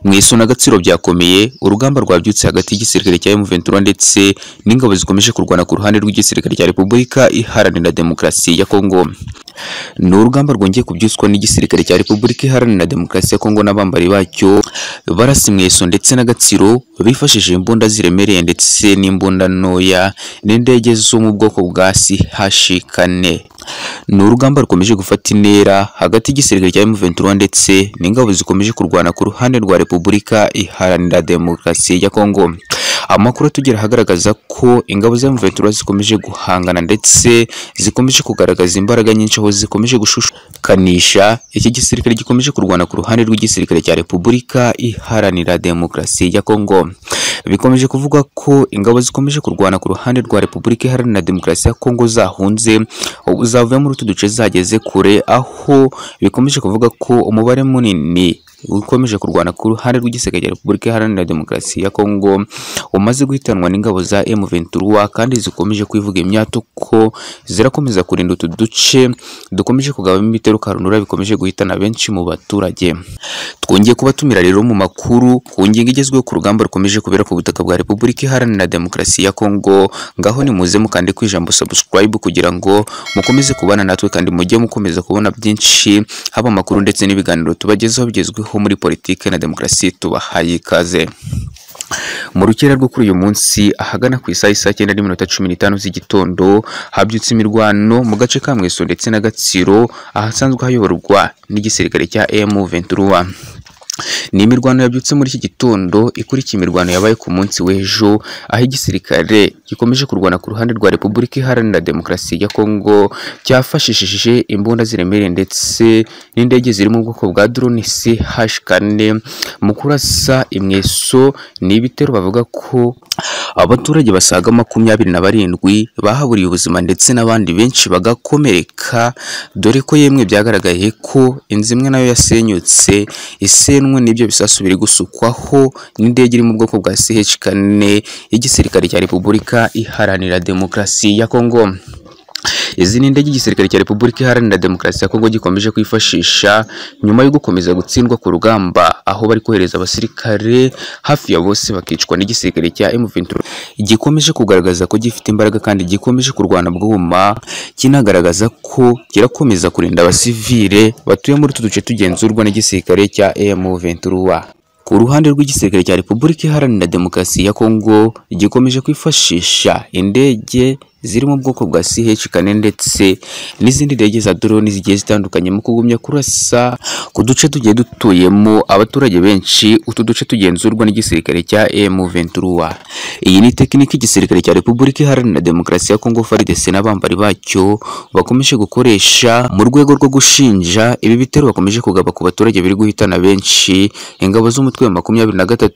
Mu isoni n'agatsiro byakomeye urugamba rwabyutse hagati y'igisirikare cya M23 ndetse n'ingabo zikomeje kurwana ku ruhande rw'igisirikare cya Repubulika Iharanira Demokarasi ya Kongo ni urugamba rwongeye kubyutswa n'igisirikare cya Repubulika Iharanira Demokarasi ya Kongo n'abambari bacyo barasa imweso ndetse n'agatsiro bifashishije imbunda ziremereye ndetse n'imbunda ntoya n'indege zo mu bwoko bwa CH4 ni urugamba rukomeje gufata intera hagati y'igisirikare cya M23 ndetse n'ingabo zikomeje kurwana ku ruhande rwa Repubulika Iharanira Demokarasi ya Kongo amakuru atugera ahagaragaza ko ingabo za M23 zikomeje guhangana ndetse zikomeje kugaragaza imbaraga nyinshi aho zikomeje gushushikanisha iki gisirikare gikomeje kurwana ku ruhande rw'igisirikare cya Repubulika Iharanira Demokarasi ya Kongo bikomeje kuvuga ko ingabo zikomeje kurwana ku ruhande rwa Repubulika Iharanira Demokarasi ya Kongo zahunze ubu zavuye muri utu duce zageze kure aho bikomeje kuvuga ko umubare munini ukomeje kurwana ku ruhande rw'igisirikare cya Repubulika Iharanira Demokarasi ya Kongo umaze guhitanwa n'ingabo za M23 kandi zikomeje kwivuga imyato ko zirakomeza kurinda utu duce dukomeje kugabamo ibitero karundura bikomeje guhitana benshi mu baturage twongeye kubatumira rero mu makuru ku ngingo igezweho ku rugamba rukomeje kubera ku butaka bwa Repubulika Iharanira Demokarasi ya Kongo ngaho ni muze mukande ku ijambo subscribe kugira ngo mukomeze kubana natwe kandi mujye mukomeza kubona byinshi haba amakuru ndetse n'ibiganiro tubagezaho bigezweho muri politike na demokarasi tubahaye ikaze mu rukera rwo kuri uyu munsi ahagana ku isaha isaa cyenda n'iminota cumi n'itanu z'igitondo habyutse imirwano mu gace ka Mweso ndetse na Gatsiro ahasanzwe hayoborwa n'igisirikare cya M23 ni imirwano yabyutse muri iki gitondo ikurikiye imirwano yabaye ku munsi w'ejo aho igisirikare gikomeje kurwana ku ruhande rwa Repubulika Iharanira Demokarasi ya Kongo cyafashishije imbunda ziremereye ndetse n'indege ziri mu bwoko bwa drone CH4 mu kurasa imweso ni ibitero bavuga ko abaturage basaga makumyabiri na barindwi bahaburiye ubuzima ndetse n'abandi benshi bagakomereka dore ko yemwe byagaragaye ko inzu imwe nayo yasenyutse isenwe n'ibyo bisasu biri gusukwaho n'indege iri mu bwoko bwa CH4 y'igisirikare cya Repubulika Iharanira Demokarasi ya Kongo izi ni indege igisirikare cya Repubulika Iharanira Demokarasi ya Kongo gikomeje kwifashisha nyuma yo gukomeza gutsindwa ku rugamba aho bari kohereza abasirikare hafi ya bose bakicwa n'igisirikare cya M23 gikomeje kugaragaza ko gifite imbaraga kandi gikomeje kurwana bwuma kinagaragaza ko kirakomeza kurinda abasivile batuye muri utu duce tugenzurwa n'igisirikare cya M23 ku ruhande rw'igisirikare cya Repubulika Iharanira Demokarasi ya Kongo gikomeje kwifashisha indege ziri mu bwoko bwa CH4 ndetse n'izindi ndege za drone zigiye zitandukanye mu kugumya kurasa ku duce tugiye dutuyemo abaturage benshi utu duce tugenzurwa n'igisirikare cya M23 iyi ni tekiniki igisirikare cya Repubulika Iharanira Demokarasi ya Kongo FARDC n'abambari bacyo bakomeje gukoresha mu rwego rwo gushinja ibi bitero bakomeje kugaba ku baturage biri guhitana benshi ingabo z'umutwe wa makumyabiri na gatatu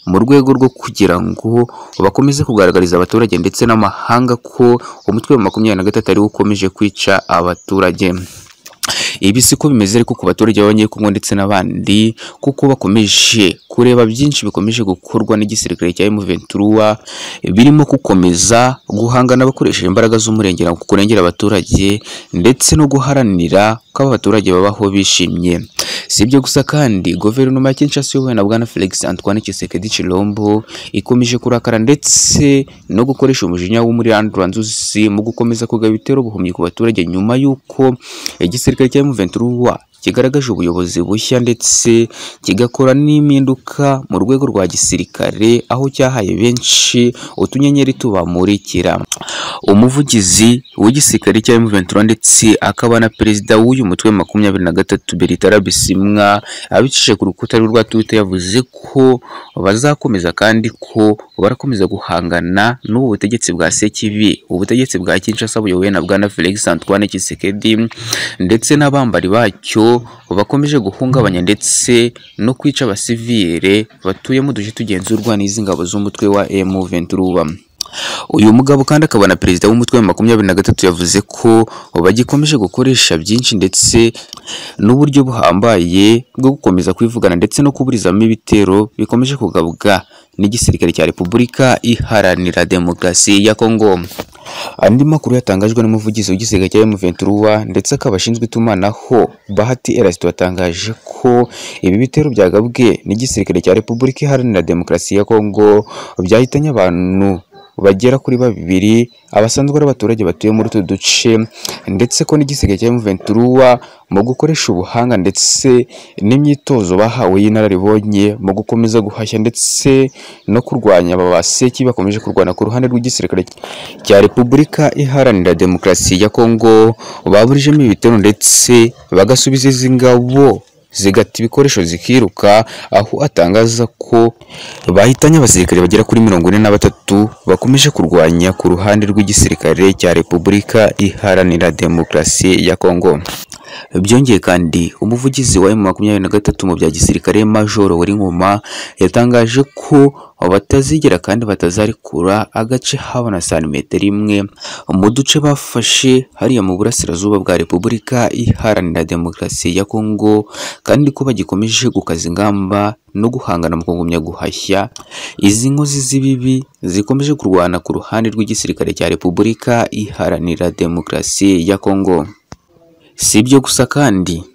mu rwego rwo kugira ngo bakomeze kugaragariza abaturage ndetse n'amahanga ko umutwe wa makumyabiri na gatatu ariwo ukomeje kwica abaturage ibi siko bimeze ariko ku baturage b'abanyekongo ndetse n'abandi kuko bakomeje kureba byinshi bikomeje gukorwa n'igisirikare cya M23 birimo gukomeza guhangana bakoresheje imbaraga z'umurengera kurengera abaturage ndetse no guharanira ko aba baturage babaho bishimye si ibyo gusa kandi guverinoma ya Kinshasa iyobowe na Bwana Felix Antoine Tshisekedi Tshilombo ikomeje kurakara ndetse no gukoresha umujinya w'umuriandura nzuzi mu gukomeza kugaba ibitero buhumyi ku baturage nyuma y'uko igisirikare cya M23 kigaragaje ubuyobozi bushya ndetse kigakora n'impinduka mu rwego rwa gisirikare aho cyahaye benshi utunyenyeri tubamurikira umuvugizi w'igisirikare cya M23 ndetse akaba na perezida w'uyu mutwe makumyabiri na gatatu Bertrand Bisimwa abicishije ku rukuta rwe rwa Twitter yavuze ko bazakomeza kandi ko barakomeza guhangana n'ubu butegetsi bwa Sekibi ubutegetsi bwa Kinshasa buyobowe na Bwana Felix Antoine Tshisekedi ndetse n'abambari bacyo bakomeje guhungabanya ndetse no kwica abasivile batuye mu duce tugenzurwa n'izi ngabo z'umutwe wa M23 uyu mugabo kandi akaba na perezida w'umutwe wa makumyabiri na gatatu yavuze ko bagikomeje gukoresha byinshi ndetse n'uburyo buhambaye bwo gukomeza kwivugana ndetse no kuburizamo ibitero bikomeje kugabwa n'igisirikare cya Repubulika Iharanira Demokarasi ya Kongo Andi makuru yatangajwe n'umuvugizi w'igisirikare cya M23 ndetse akaba ashinzwe itumanaho Bahati Erasito yatangaje ko ibi bitero byagabwe n'igisirikare cya Repubulika Iharanira Demokarasi ya Kongo byahitanye abantu bagera kuri babiri abasanzwe ari abaturage batuye muri utu duce ndetse ko n'igisirikare cya M23 mu gukoresha ubuhanga ndetse n'imyitozo bahawe y'inararibonye mu gukomeza guhashya ndetse no kurwanya aba baseki bakomeje kurwana ku ruhande rw'igisirikare cya Repubulika Iharanira Demokarasi ya Kongo baburijemo ibitero ndetse bagasubiza izi ngabo zigata ibikoresho zikiruka aho atangaza ko bahitanye abasirikare bagera kuri mirongo ine na batatu bakomeje kurwanya ku ruhande rw'igisirikare cya Repubulika Iharanira Demokarasi ya Kongo. Byongeye kandi umuvugizi wa M23 mu bya gisirikare Majoro Weringoma yatangaje ko batazigera kandi batazarekura agace haba na santimetero imwe mu duce bafashe hariya mu burasirazuba bwa Repubulika Iharanira Demokarasi ya Kongo kandi ko bagikomeje gukaza ingamba no guhangana mu kugumya guhashya izi nkozi z'ibibi zikomeje kurwana ku ruhande rw'igisirikare cya Repubulika Iharanira Demokarasi ya Kongo. Si ibyo gusa kandi